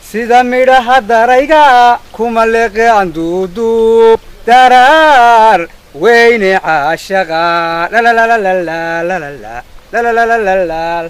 sida midhaha darayga kuma leeqe anduuduub daraar weyne caashaqa lalalalalalalalalalalalalalal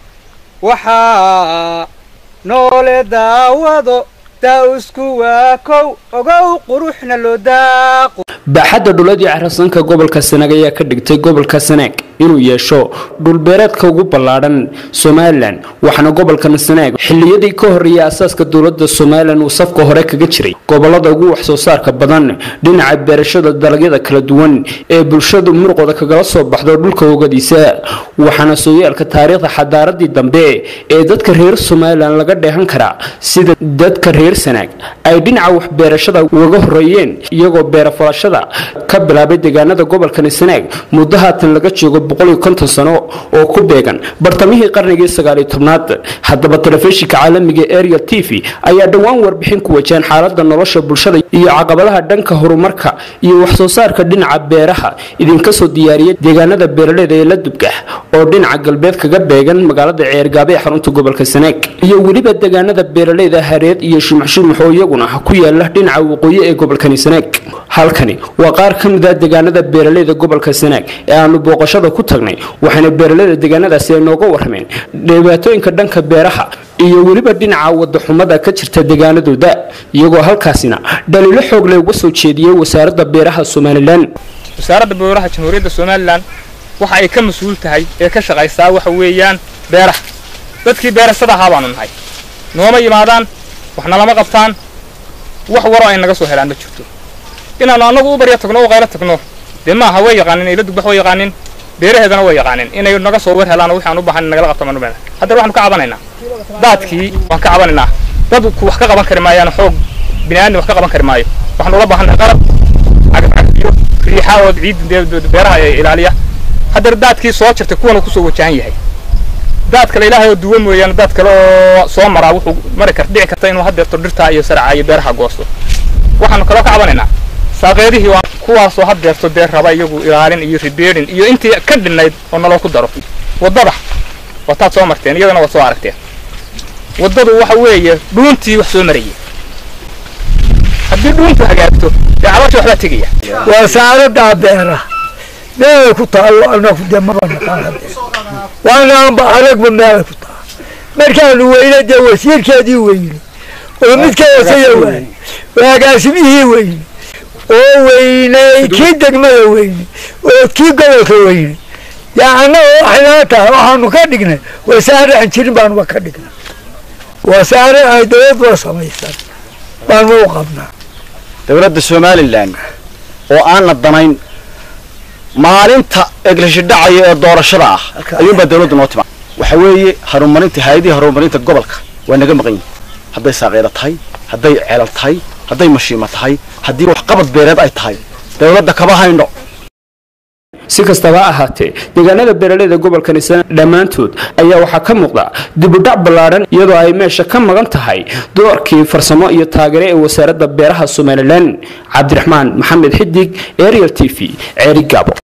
waxaa noole daawado daa'usku waa kow ogow quruxna loo daaqo baaxadda dhuladii carasanka gobolka sanaag ayaa ka dhigtay gobolka sanaag inuu yeesho dhulbeereedka ugu ballaadhan somalilan waxaana gobolkan sanaag xilliyadii ka horreeyay asaaska dowladda somalilan uu safka hore kaga jiray gobolada ugu wax soo saarka badan dhinaca beerashada dalagyada kala duwan ee bulshadu muruqooda kagala soo baxdo dhulka hogadiisa waxaana sooyaalka taariikhda xadaaradii dambe ee dadka reer somalilan laga dheehan karaa sida dadka reer sanaag ay dhinaca waxbeerashada ugaga horreeyeen iyagoo beerafalashada ka bilaabay deegaanada gobolkani sanaag muddo haatan laga joogo boqoliyo konton sano oo ku beegan bartamihii qarnigii sagaaliyo tobnaad haddaba telefishinka caalamiga ariel t v ayaa dhowaan warbixin ku wajaan xaalada nolosha bulshada iyo caqabadaha dhanka horumarka iyo waxsoo saarka dhinaca beeraha idinka soo diyaariyay deegaanada beeraleyda ee la dubgax oo dhinaca galbeed kaga beegan magaalada ceergaabe ee xarunta gobolka sanaag iyo weliba deegaanada beeraleyda hareed iyo shumaxshumux oo iyaguna ku yaala dhinaca waqooyi ee gobolkani sanaag halkani waa qaar ka mid a deegaanada beeraleyda gobolka sanaag ee aanu booqashada ku tagnay waxaana beeraleyda deegaanadaasi ay nooga warrameen dhibaatooyinka dhanka beeraha iyo weliba dhinaca wadaxumada ka jirta deegaanadooda iyagoo halkaasina dhaliilo xoog leh uga soo jeediyey wasaaradda beeraha somalilan wasaaradda beeraha jamhuuriyadda somalilan waxa ay ka mas-uul tahay ee ka shaqaysaa waxa weeyaan beeraha dadkii beerasada ahaa baanu nahay nooma yimaadaan waxna lama qabtaan wax waroo ay naga soo helaan ma jirto inaannu annagu u barya tagno u qaylo tagno dee maaha way yaqaanin ila dugbax way yaqaanin beeraheedana way yaqaanin inay naga soo war helaan wixii aan u baahan nagala qabto manumeeda haddana waxaanu ka cabanaynaa daadkii waan ka cabanaynaa dadku wax ka qaban kari maayaan xoog bini aadmi wax ka qaban kari maayo waxaanu ula baahannahay qalab cagafcagafyo riixa oo ciid beeraha ilaaliya haddana daadkii soo jirtay kuwan uu kusoo wajahan yahay daad kale ilaahay oo duwa mooyaane daad kale oo soo maraa wuxuu mari kar dhici karta inuu haddeerto dhirtaa iyo saraca iyo beeraha goosto waxaanu kaloo ka cabanaynaa saaqeedihii waa kuwaasoo haddeerto dee raba iyagu ilaalin iyo ribeerin iyo intii ka dhinnayd oo naloo ku daro waddada wataad soo marteen iyadana waad soo aragteen waddadu waxa weeye dhuuntii wax soo marayay haddii dhuuntu hagaagto dee caloosha waxbaa tegaya wasaaraddaa beera meelay ku taallo anaku dee maba naqaan hadde waanaanba aragba meelay ku taal markaanu weyne dee wasiirkeedii weyne oo mid ka hoosaya waay waagaasimihii weyne oo weynay kii degmada weyne oo kii gobolka weyne dee annaga waxaynaa tahay waxaanu ka dhignay wasaare aan jirin baanuba ka dhignay wasaare ay dowladba samaysan baanu u qabnaa dowladda somalilan oo aanna danayn maalinta eglashi dhacaya ee doorashada ah ayuunbaa dawladdu noo timaa waxa weeye horumarinta hay-adihii horumarinta gobolka waa naga maqan yihin hadday saaqeeda tahay hadday ceelal tahay hadday mashiima tahay haddii waxqabad beereed ay tahay dowladda kama hayno si kastaba ha ahaatee deegaanada beeraleyda gobolkani sana dhammaantood ayaa waxaa ka muuqda dibudhac ballaadhan iyadoo ay meesha ka maqan tahay doorkii farsamo iyo taageere ee wasaaradda beeraha somalilan cabdiraxmaan maxamed xidig ariel t v ceeri gaabo